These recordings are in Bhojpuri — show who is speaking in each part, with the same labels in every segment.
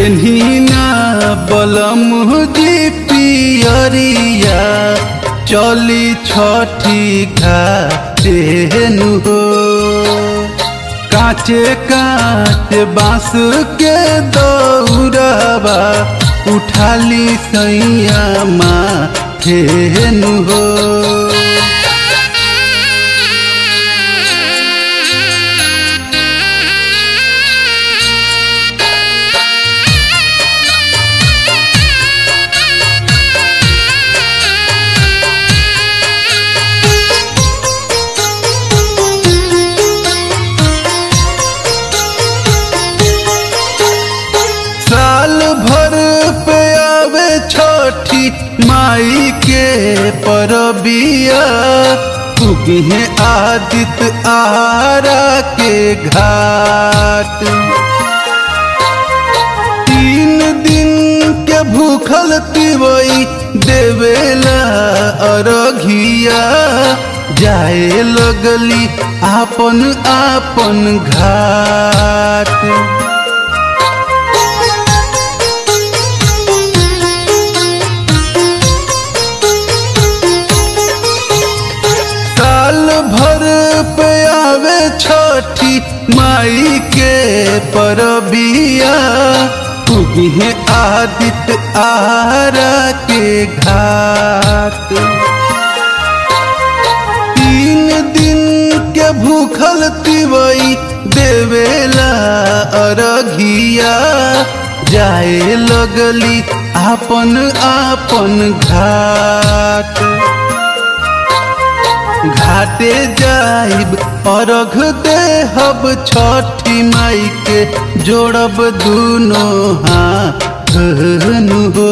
Speaker 1: पेन्हिना बलम जी पियरिया चली छठी घाटेनु हो काचे काचे बांस के दौड़बा उठाली सैया माथेनु हो साल भर पे आवे छठी माई के परबिया उगे आदित आरा के घाट तीन दिन के भूखल तिवई देवेला अरघिया जाए लगली आपन आपन घाट साल भर पे आवे छठी माई के परबिया उगे आदित आरा के घाट तीन दिन के भूखल तिवई देवेला अरघिया जाए लगली आपन आपन घाट घाटे जाइब अर्घ देहब छठी माई के जोड़ब दुनो हाथ हो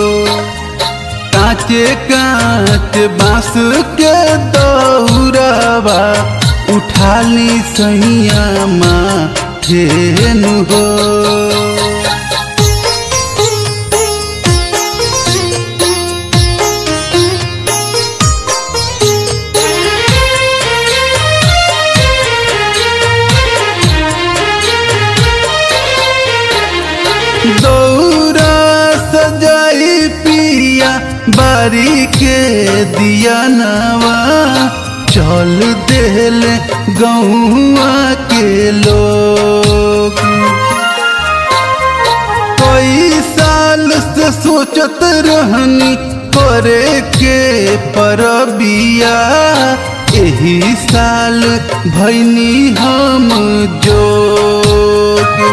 Speaker 1: काचे काच बांस के दौड़बा उठाली सैया माथेनु हो दौरा सजाई पिया बारी के दिया नवा चल देल गौआ के लोग कई साल से सोचत रहनी करे के परबिया एही साल भैनी हम जोग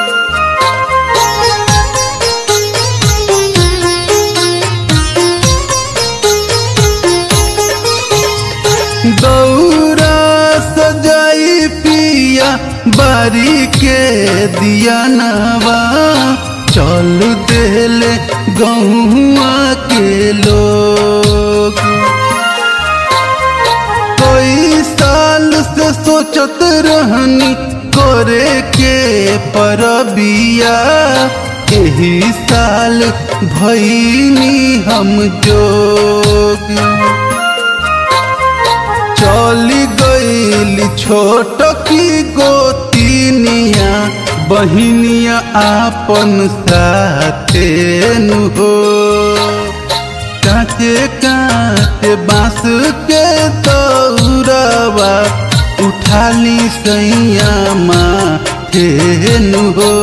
Speaker 1: दौरा सजाई पिया बारी के दिया नवा चल देले गहुआ के लोग कई साल से सोचत रहनी करे के परबिया एही साल भैनी हम जोग चली गईली छोट की गोतिनिया बहिनिया आपन साथे नु हो काचे काचे बांस के दौड़बा उठाली सैया माथे नु हो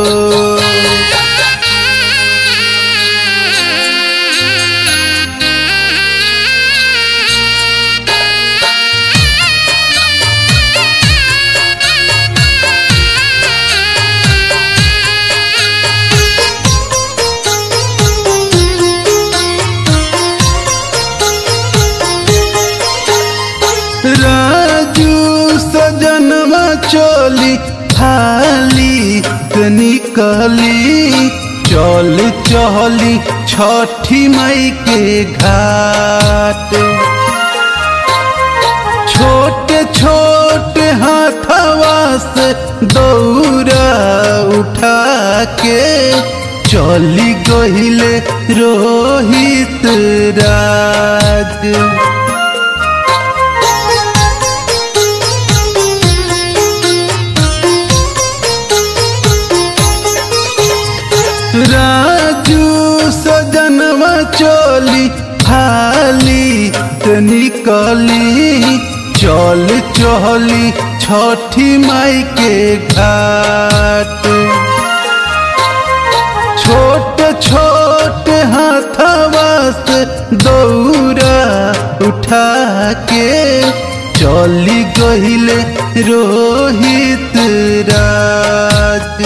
Speaker 1: राजू सजनवा चोली थाली से निकली चल चली छठी मई के घाट छोटे छोटे हाथवा से दौरा उठा के चली गहिले रोहित राज चली हाली से निकली चल चली छठी माई के घाट छोट छोट हाथवा से दौरा उठा के चली गहिले रोहित राज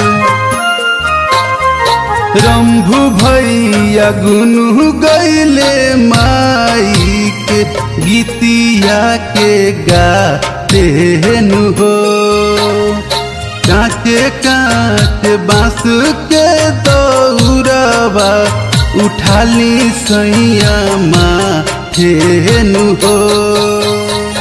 Speaker 1: रंभु भैया गुनु गैले माई के गीतिया के गाते नु हो कांचे कांचे बांस के दौड़ावा उठाली सैया माँ नु हो